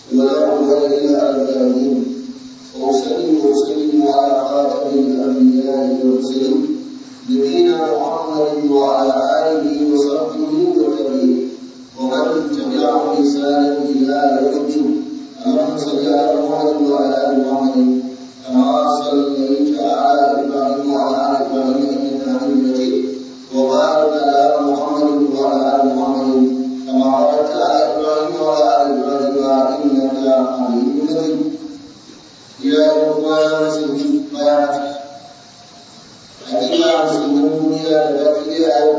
ولا عدوان إلا على الظالمين وأسلم وأسلم على خاتم الأنبياء والمرسلين نبينا محمد وعلى آله وصحبه والتابعين ومن تبعهم بإحسان إلى يوم الدين اللهم صل على محمد وعلى آل محمد كما صليت على إبراهيم وعلى آل إبراهيم إنك حميد مجيد وبارك على محمد وعلى آل محمد كما باركت على إبراهيم وعلى آل إبراهيم إنك حميد مجيد يا إخوان المسلمين بارك hakika musulmin duniya da baki daya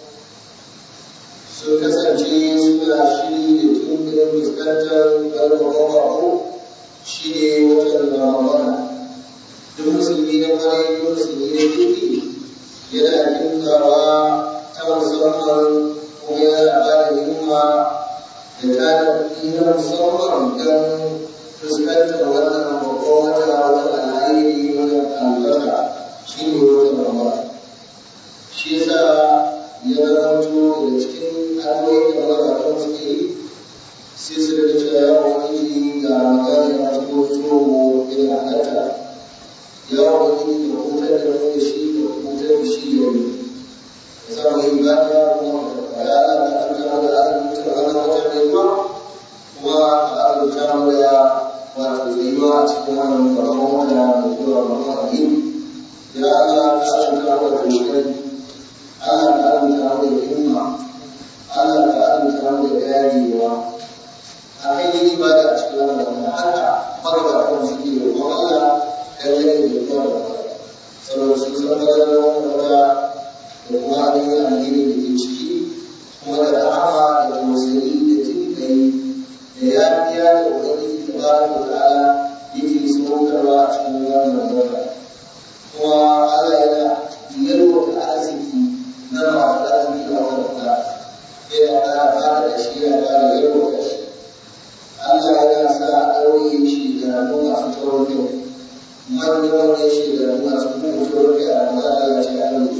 sun kasance suna shiri da tun da fuskantar karfafa bako shi ne watan ramadana duk musulmi na kwarai duk musulmi na kirki yana kinkawa ta musamman kuma yana ba da himma da tada na musamman don fuskantar wannan babban wata wata alhairi wata albarka shi ne wata ramadan shi yasa ya zamanto daga cikin hanyoyin da magabatan suke yi sai su daga cewa ya wani ga ramadan ya shigo zuwa mu yana halatta ya wani da hutar da mu da shi da hutar da shi da mu ya sa mu yi ibada kuma ya Allah ta azurta mu da azurta wannan wata mai zuwa kuma ta azurta mu da wato tsayuwa a cikin wannan babban wata mai zuwa babban addini ya Allah ka azurta mu da kokari Allah ka azurta mu da himma Allah ka azurta mu da dagewa a kan yin ibada a cikin wannan wata haka magabatan su ke roƙon Allah dan yake da kyau da saboda sun san fadalar wannan wata da kuma ainihin alheri da ke ciki kuma da rahama da tausayi da jin kai da yafiya da ubangiji tabaraka wa ta'ala yake saukarwa a cikin wannan wata kuma Allah yana yalwata arziki na masu arziki a wannan wata yana ƙara fara da shi yana ƙara yalwata shi Allah yana sa ɗauye shi da masu taurin kai manya-manyan shekaru masu kuma taurin kai a maza Allah ce a yau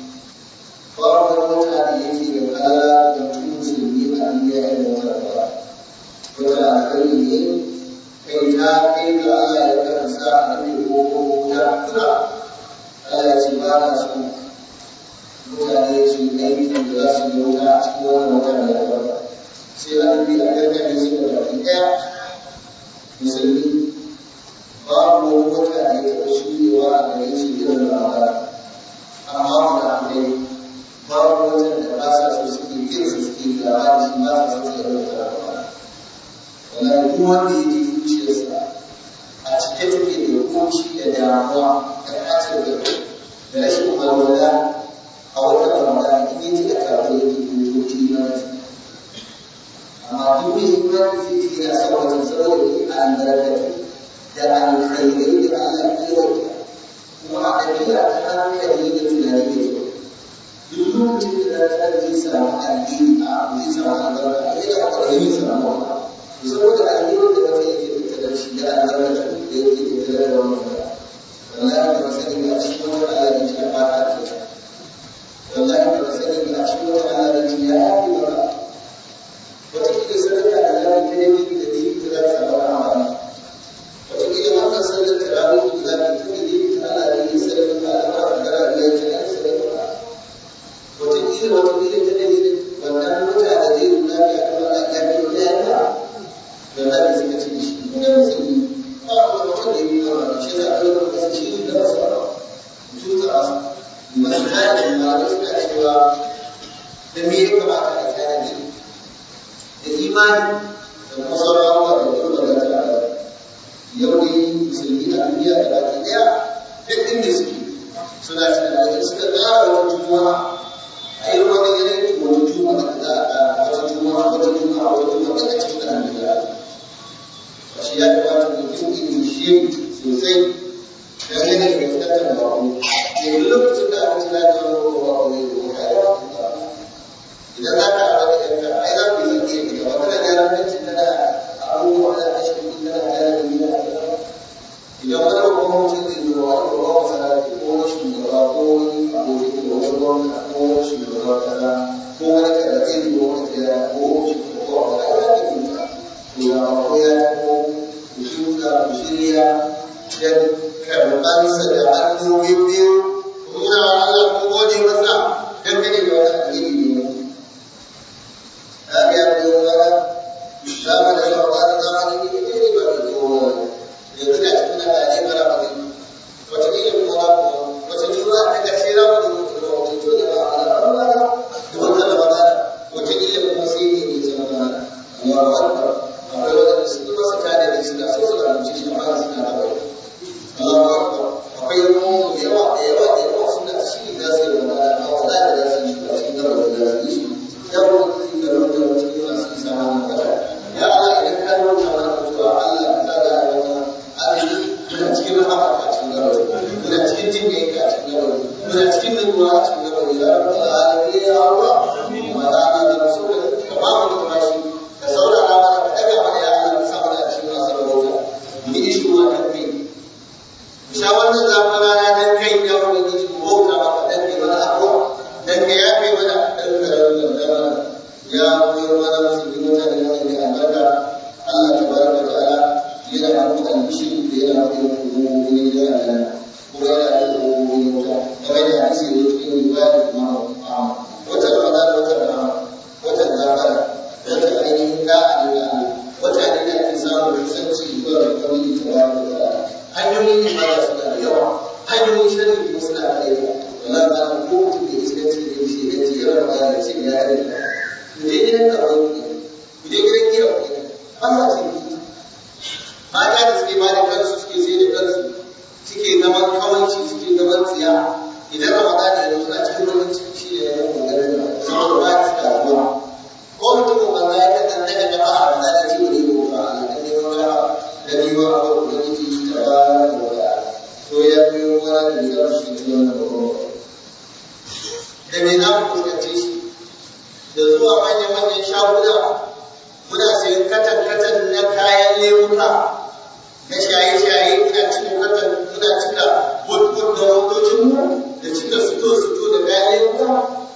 babu wani wata da yake da kala da mutum musulmi a duniya irin wata ba wata alkali ne kai ta kai ga Allah ya kan sa a rufe ko ta kura Allah ya ce ba na so mutane su aiki da za su yi wuta a cikin wannan wata da ya ba sai a rufe a gargaɗe su da baki ɗaya musulmi babu wani wata da ya taɓa shuɗewa a gare shi irin ramadan amma wanda akwai babu wata da ba sa so suke kin su suke gaba da shi ba sa so su yi wata ramadan wallahi duk wanda ya ji zuciyarsa a cike take da kunci da damuwa da ɓacin da da rashin walwala a wata ramadan in yi da kafin yake kuntoci na amma duk mai imani zai ce yana son wata saboda ni a albarkatu da alkhairai da Allah ya yi kuma a ɗabi'a ta hankali da tunani da kyau duk lokacin da ɗan zai samu alheri a abu zai samu albarka a yana kwaɗayi zai samu wata saboda alherin da wata yake tattare da shi da albarka da yake tattare da wannan wata wallahi ba sani ba a cikin wata Allah ya ce ba ka ta wallahi ba sani ba a cikin wata Allah ya ce ya yafi maka wata kila sadaka da ya yi ne da ni da za ta samu amana wataƙila wannan sallar tarawih da za ta tafi ne ta Allah ne ya sadaka ta Allah ta gara da ya ce ya sadaka wataƙila wataƙila ta ne wannan mutane da zai nuna ya kuma Allah ya ce ya yi ba da za ta suka ce shi ne musulmi ba wanda wanda ya yi kama shi da Allah ya ce shi da wasu ba tuta masu hajji ma da suka cewa da me ya kamata a tanadi da imani da kuma sauran abubuwa da kuma da ta yau ne musulmi a duniya da baki daya duk inda suke suna tunanin suka ƙara wani juma'a a yi wani yanayin wani juma'a da za a wata juma'a wata juma'a wata juma'a daga cikin da hannu ya shi ya kamata mutum ilimi shi sosai don yana da fitattun bako da yi lokacin da aka tuna da wani bako ne da kuma ya idan za ka haɗa da yanka ai za ku yi iya gida wata da yaran nan da da abubuwa da ake shi da da da gida idan wani babban mutum zai zo wani babban masarauta ko wani shugaba ko wani aboki ko wani gwamna ko wani shugaba kaza ko wani kaza zai zo wani gida ko wani shugaba ko wani kaza zai zo to ya bako ya taho ku shuka ku shirya don karɓansa da hannu biyu ku nuna wa Allah ku gode masa dangane da wani alheri ne ya ga ya biyo mana zamanin Ramadan zamanin ne ne ba da kowa yanzu da cikin da ne bara ba ne wata ne kuma na ko wata jura ta karshe ra mu da wata jura ba Allah Allah da wata Ramadan wata ne kuma sai ne ne zama Allahu Akbar akwai wanda su kuma su tare da suna so su amince shi amma suna da wani Allahu Akbar akwai mu da yawa da yawa da yawa suna shi za su yi Ramadan a wala da za su yi shi a cikin gaba da za su yi shi yawa da su yi da wanda cikin masu isa na ya Allah idan ka nuna mana mutuwa Allah ka sa da wata azumi muna cikin rahama a cikin gabari muna cikin jin kai a cikin gabari muna cikin nutsuwa a cikin gabari ya rabbal alamin ya Allah wa ta'ala da rasul ka ba mu da bashi ka saurara mana ka daga mana ya Allah ka sa mana a cikin masu rabauta mu yi shi wa kan kai mu sha wannan zafin rana dan kai ya ubangiji mu bauta maka dan kai mana abuwa dan ka yafe mana dan ka rarraba mana ya koyar mana musulmi mutane wanda ya albarka Allah tabaraka wa ta'ala yana da albishi da yana da hukumomi da yana kuma yana da hukumomi wuta kamar da hadisi da cikin riwayar Imam Ahmad wata Ramadan wata Ramadan wata Ramadan wata ainihin da Allah wata ne da ake samun kusanci zuwa ga kawai tabaraka wa ta'ala hanyoyin ibada suna da yawa hanyoyin shari'a kuma suna da yawa wala ba ko mutum da iskanci da shi da ce yawan da ya ce ya yi ku je gidan kawai ku je gidan giya ku Allah ce mata da suke ba da kansu suke sai da kansu suke zaman kawanci suke zaman tsiya idan ramadan da yanzu suna cikin wani ciki shi ne ya kokarin da saboda ba su da ruwa ko mutumin banza ya kan daga da ba a ramadan da ce wani ko ba a da neman raha da neman abu da wani ke da ba da wata to ya biyo wani da ya shi ne wannan babban da me za mu fuskance shi da zuwa manya-manyan shaguna muna sayan katan-katan na kayan lemuka na shaye-shaye muna cikin katan muna cika bud-bud da motocinmu da cika suto-suto da kayan lemuka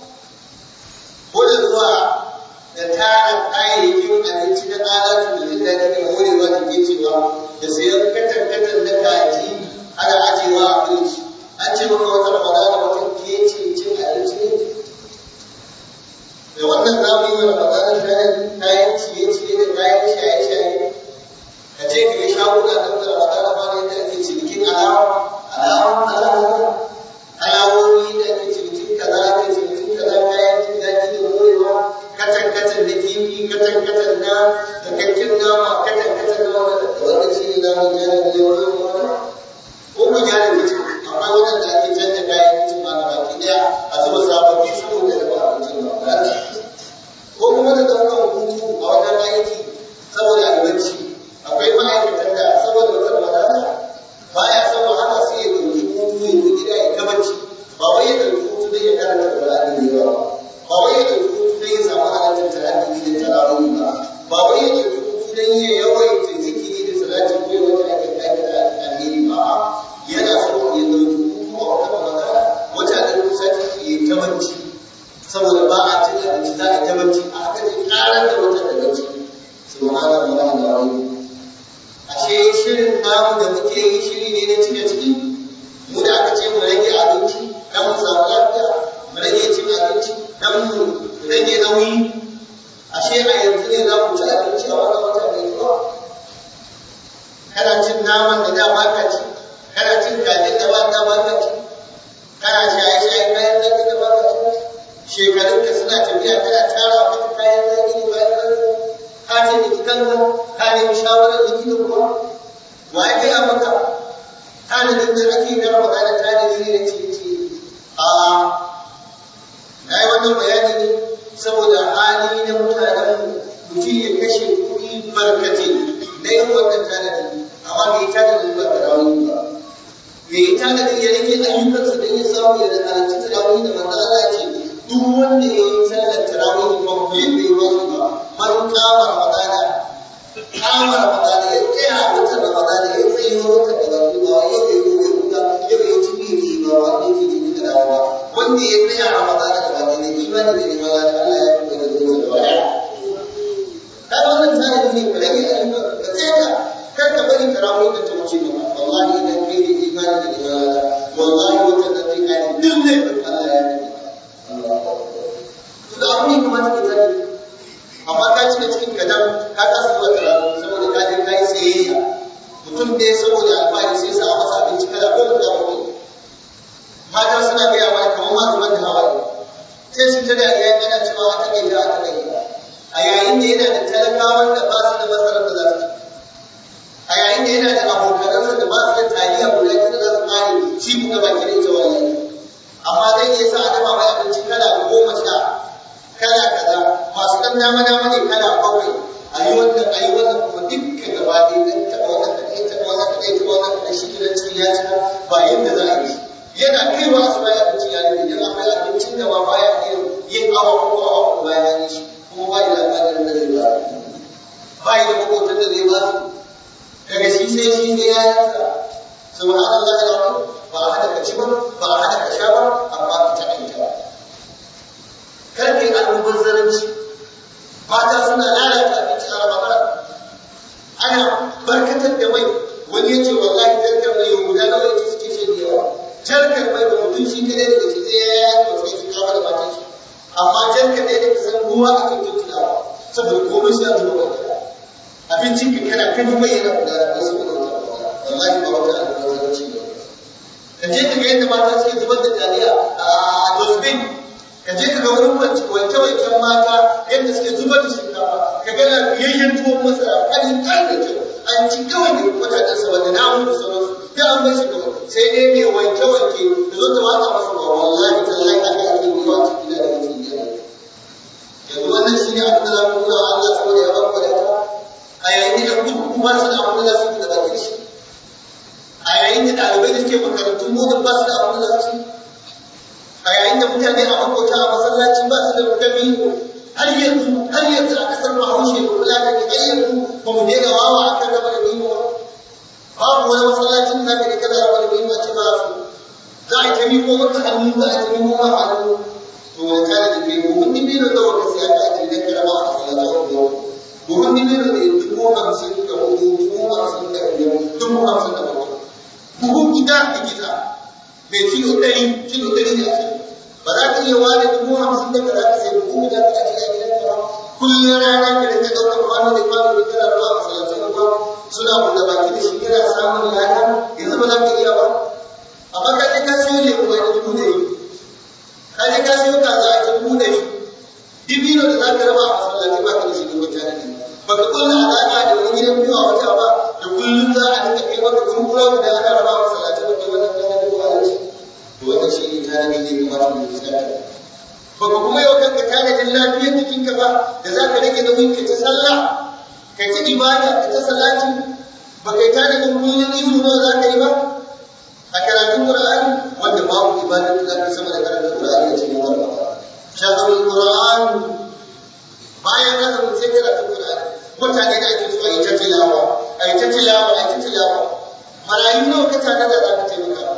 ko da zuwa da tara kayayyakin abinci na alatu da jin daɗi da morewa da ke cewa da sayan katan-katan na kaji ana ajewa a firiji an ce maka wata ramadana wata ke ce cin abinci ne da wannan zamu yi wa Ramadan tanadi kayan ciye-ciye da kayan shaye-shaye ka je ka yi shaguna da wanda Ramadan ba ne da ake cinikin alawa alawa alawa alawowi da ake cinikin kaza ake cinikin kaza kayan jin daɗi da morewa katan katan da kifi katan katan na dakakken nama katan katan na wanda da wanda shi ne namun jana da yawan wanda ko ku jana da ce akwai wanda ake canja kayan kicin ma na baki daya a zuba sababbi su da dafa abincin ba ko kuma da ɗaukar hutu a wajen aiki saboda albarci akwai ma'aikatan da saboda wata wadata ba ya san wahala sai ya ɗauki hutu ya zo gida ya gabaci ba wai ya ɗauki hutu don ya karanta Qur'ani da yawa ba wai ya ɗauki hutu don ya samu halartar tahajjudi da tarawih ba ba wai ya ɗauki hutu don ya yawaita zikiri da salati ko ya wata ake aikata alheri ba yana so ya ɗauki hutu a wata wadata wata da kusa ya gabaci saboda ba a cin abinci za a ta bacci a haka ce karar da wata da bacci subhana Allah da wani ashe shirin namu da muke yi shiri ne na cike ciki mu da aka ce mu rage abinci dan mu samu lafiya mu rage cin abinci dan mu rage nauyi ashe a yanzu ne za ku ci abinci a wata wata mai zuwa kana cin naman da da ba ka ci kana cin kajin da ba da ba ka ci kana shaye-shaye kayan zaki da ba ka ci shekarunka suna tafiya kana tara maka kayan zaki ne bayan kanka ka taimaki kanka ka nemi shawarar likita kuwa wa ya gaya maka tanadin da ake na ramadan tanadi ne na ciye a na yi wannan bayani ne saboda hali na mutanen mutum ya kashe kuɗi barkate na yin wannan tanadi amma bai tanadin ba tarawih ba bai tanadin ya rage ayyukansa don ya samu ya halarci tarawih da manzo Allah ce duk wanda ya yi sallar tarawih complete bai wani ba man kama ramadana kama ramadana ya tsaya a watan ramadana ya tsaye watan da zafi ba yau ya yi kuka yau ya ci biyu ba wanda yake jini da dawowa wanda ya tsaya ramadana da ba ne imani da neman Allah ya kuma da zuwa da waya kaga wannan tanadi ne rage ayyukan bari tarawih da ta wuce ba wallahi idan kai da imani da ibada wallahi wata da ta kai duk ne Allah ya yi to da abin kuma ta kai amma ka cika cikin kadan ka kasa zuwa tarawih saboda ka je kai sayayya mutum ne saboda alfahari sai sa masa abinci kala goma da bakwai mata suna gaya mana kamar ma zubar da hawaye sai su ta dariya yana cewa a take da a take a yayin da yana da talakawan da ba su da masarar da za su a yayin da yana da abokanansa da ba su da taliya guda ta da za su kare shi kuma baki da ita wallahi amma zai iya sa a dafa mai abinci kala goma sha kala kaza masu dan dama dama ne kala bakwai a yi wannan a yi wannan kuma dukka gaba ɗaya dan taɓa wannan kaɗai taɓa wannan kaɗai taɓa wannan kaɗai shi gidan cikin ya cika ba yadda za a yi yana kaiwa su bayan abinci ya rufe yana akwai abincin da ba baya iya yin awa ko awa ko bayan ya yi shi kuma ba da alƙalin da zai ba ba da makotan da zai ba su daga shi sai shi sai ya yanka subhanallah ya rabu ba a hada ka ci ba ba a hada ka sha ba amma ka ta aika kar kai almubazzaranci mata suna lalata abinci a ramadan ana barkatar da mai wani ya ce wallahi jarkar mai guda nawa yake suke shan yawa jarkar mai da mutum shi kadai daga shi sai ya yanka sai shi kawo da matan shi amma jarkar da yake san ruwa ake tuttulawa saboda komai sai a zuba wata abincin ka kana kan mai yana guda da saboda wata wallahi ba wata alƙawarin ne ka je ka ga yadda mata suke zubar da taliya a dosbin ka je ka ga wurin wanke-wanken mata yadda suke zubar da shinkafa ka ga lafiyayyen tuwon masara halin ƙar da kyau an ci kawai da mutanen sa wanda na mutu sauransu da an bai shi kawai sai dai mai wanke-wanke da zo ta watsa masa ba wallahi tallahi aka ake yi wa cikin da ake yi yanzu wannan shi ne abin da za mu nuna wa Allah saboda ya barka da ta a yayin da kudu kuma su da abin da za su yi da bakin shi a yayin da ɗalibai da suke makarantun modin ba su da abin da za su yi a yayin da mutane a makota a masallaci ba su da rukami har yanzu har yanzu a kasar bahaushe da kula da ke har yanzu ba mu daina wawa a kan gaba da biyu ba babu wani masallacin da zaka kada gaba da biyu a ce ba su za a yi ta miko maka hannu za a yi ta miko maka hannu to wani kare da biyu buhun ni biyu da wanda sai aka ajiye na karama a masallacin biyu buhun ni biyu da dubu hamsin da hudu dubu hamsin da biyar dubu hamsin da bakwai buhun gida da gida mai kilo ɗari kilo ɗari ne a kai ba za ka iya ware dubu hamsin da ka za ka sai buhu da ka ajiye a gidan ka kullum rana ka rinka ɗaukar kwano da kwano da kana ruwa a masallacin ruwa suna buɗe baki da shi kana samun lada yanzu ba za ka iya ba amma ka je ka siyo lemu a dubu ɗari ka je ka siyo kaza a dubu ɗari dibino da za ka raba a masallaci ba ka da shi dubu tare ne ba ka kulla alaƙa da wani gidan biyu a wata ba da kullum za a rinka kai maka kurkura da ana raba a masallaci ba kai wannan kana dubu a to wannan shi ne tanadi da ya kamata mu fuskanta ba ku kuma yau kanka tanadin lafiyar jikinka ba da za ka rage nauyin ka ta sallah ka ta ibada ka ta salati ba kai tanadin kullum izu nawa za ka yi ba a karatun qur'ani wanda babu ibadar da za ka sama da karatun qur'ani a cikin wannan shahrul qur'an bayan azumin sai karatun qur'ani mutane da ake so a yi ta tilawa a yi ta tilawa a yi ta tilawa marayu nawa ka tanada za ka taimaka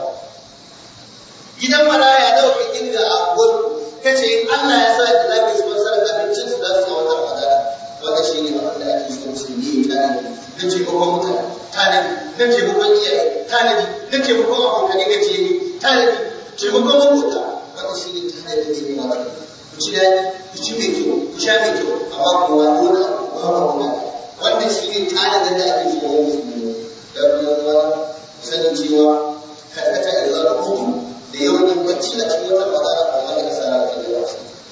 gidan maraya nawa ka kirga a gudu kace in Allah ya sa da zaka yi sponsor abincin su za su ga wata Ramadan wanda shi ne abin da ake so musulmi ya tanadi na taimakon mutane tanadi na taimakon iyaye tanadi na taimakon abokanai na jini tanadi taimakon makota wanda shi ne tanadi da ne mata ku ci daɗi ku ci mai kyau ku sha mai kyau amma ku wa dole ku ba ku ba wannan shi ne tanadin da ake so musulmi da kuma sanin cewa karkata da zuwa hutu da yawan yin bacci a cikin wata magana ko wani asara da yawa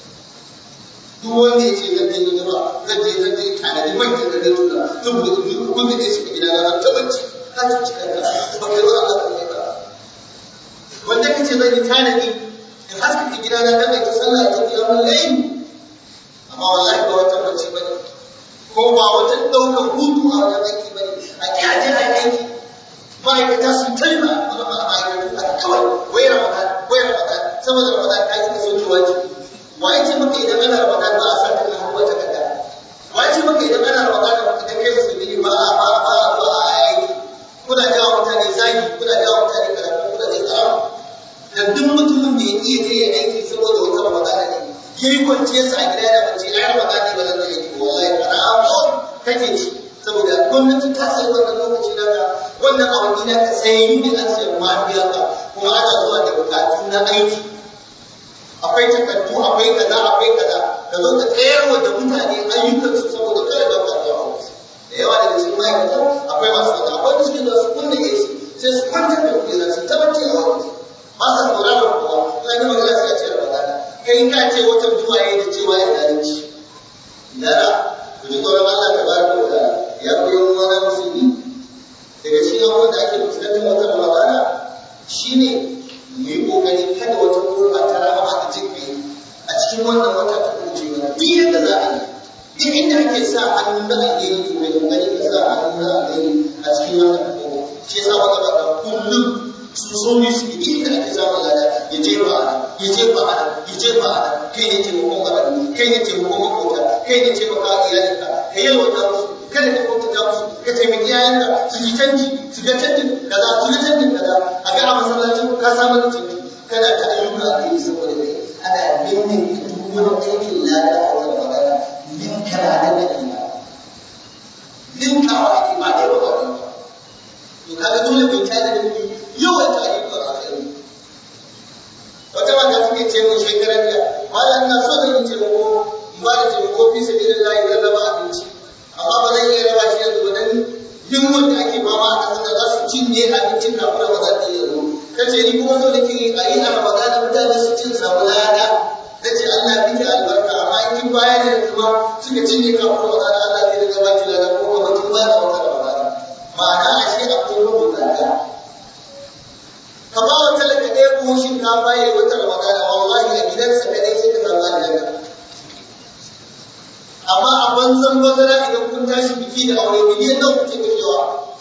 duk wanda ya ce zan je ni gaba zan je zan je tanadi man da zan tura zan buɗe duk kun da shi gida na ta bacci ka ci cikin ka ba kai ba Allah ka ba wanda kace zan yi tanadi in haska gida na dan mai ta sallah ta kiyamul layl amma wallahi ba wata bacci bane ko ba wata daukar hutu a wajen aiki bane a kiyaye aiki ma'aikata sun taima ma'aikatu a kawai wai ramadan wai ramadan saboda ramadan ta kika soke wajibi wa ya ce maka idan ana ramadan ba a sa ta kan wata kada wa ya ce maka idan ana ramadan idan kai su bi ba a ba ba ba a aiki kuna jawo mutane zagi kuna jawo mutane karatu kuna da tsaro da duk mutumin da ya iya je ya aiki saboda wata ramadan ne yayi kwanciyar sa a gida yana bacci ai ramadan ne ba zan je aiki wallahi haramun kake ci saboda gwamnati ta sai wannan lokaci naka wannan awanni na ka sai ne an sai ma biya ka kuma ana zuwa da bukatu na aiki akwai takardu akwai kaza akwai kaza ka zo ka tsayarwa da mutane ayyukan su saboda kada ba ka zuwa da yawa daga cikin ma'aikata akwai masu wata akwai da suke da su kunna AC sai su kwanta da kuɗi su tabbaci a wani ba sa sauraron kowa ina ne magana sai a ce ramadana kai ka ce wata duwaye da cewa ya zalunci lara ku ji tsoron Allah ta baraka wa ta'ala ya koyi wani musulmi daga cikin abubuwan da ake fuskantar wata ramadana shine mu yi kokari kada wata kurba ta rahama da jin kai a cikin wannan wata ta kuce mana duk yadda za a yi duk inda ake sa hannu na alheri to mai kokari ka sa hannu na alheri a cikin wannan kowa shi yasa wata baka kullum su so ne su yi inda ake samun lada ya jefa a ya jefa a ya jefa a kai ne taimakon marayu kai ne taimakon makota kai ne taimaka iyalinka ka yalwata musu kada ka kwantata musu ka taimaki yayanka su ji canji su ga canjin kaza su ga canjin kaza a ga a masallacin ka samu da canji kana ta ayyuka a kai saboda kai ana binne duk wani aikin lada a wata magana min kana da da ina ninkawa ake ba da yawa ba to kaga dole bai tada da mu yawan ta ayyuka a kai wata mata take ce mun shekarar da bayan na so da yin taimako in ba da taimako fi sabilillah zan raba abinci amma ba zan iya raba shi yanzu ba dan yunwar da ake fama a ƙasar da za su cinye abincin kafin Ramadan ɗin ya zo. Ta ce ni kuma so nake yi a yi a Ramadan mutane su cin samu lada. Ta ce Allah ya miki albarka amma in kin bayar da yanzu ma suka cinye kafin Ramadan Allah zai daga baki lada ko kuma kin ba da wata Ramadan. Ma'ana ashe akwai rubuta lada. Ka ba wa talaka ɗaya buhun shinkafa ya yi wata Ramadan wallahi a gidansa kaɗai sai ka samu aljanna. amma a banzan bazara idan kun tashi biki da aure miliyan nan kuke kashewa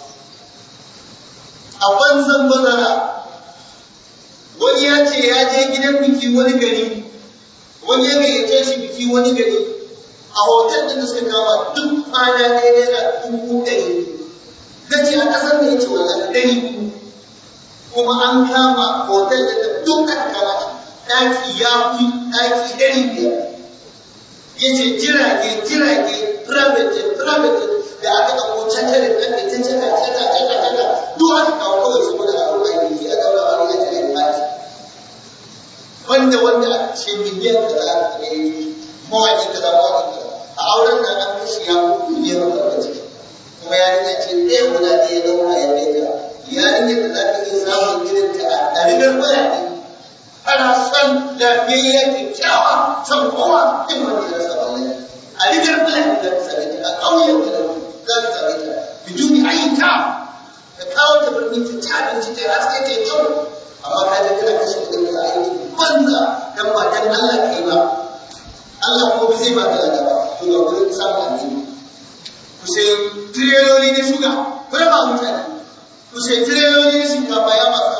a banzan bazara wani ya ce ya je gidan biki wani gari wani ya gayyace shi biki wani gari a hotel din da suka kama duk kwana ɗaya naira dubu ɗari na ce a ƙasar da ya ce wallahi ɗari kuma an kama hotel din da duk aka kama shi ɗaki ya fi ɗaki ɗari biyar yace jirage jirage private private da aka dauko catarin nan da ta caka caka caka caka duk aka kawo kawai saboda a ruwa aiki a daura wani ya tare da wanda wanda aka ce miliyan kaza aka ne mawaki kaza mawaki kaza a auren nan an kashe ya miliyan kaza ciki kuma ya rika ce ɗaya guda ɗaya dauka ya ɗaya yarinyar da za ka iya samun irin ta a ɗarigar bayani ana son lafiyayyen kyakkyawa son kowa in wani ya rasa wani a rigar fulani da ta same ta a ƙauyen da za ta same ta biduni ayyuka ka kawo ta birni ta ci abinci ta haske ta yi kyau amma ka je kana kashe kuɗin da aiki banza dan ba dan Allah kai ba Allah ko ba zai ba da lada ba to ga gurin samun addini ku sai tireloli na shuga ku raba mutane ku sai tireloli na shinkafa ya masu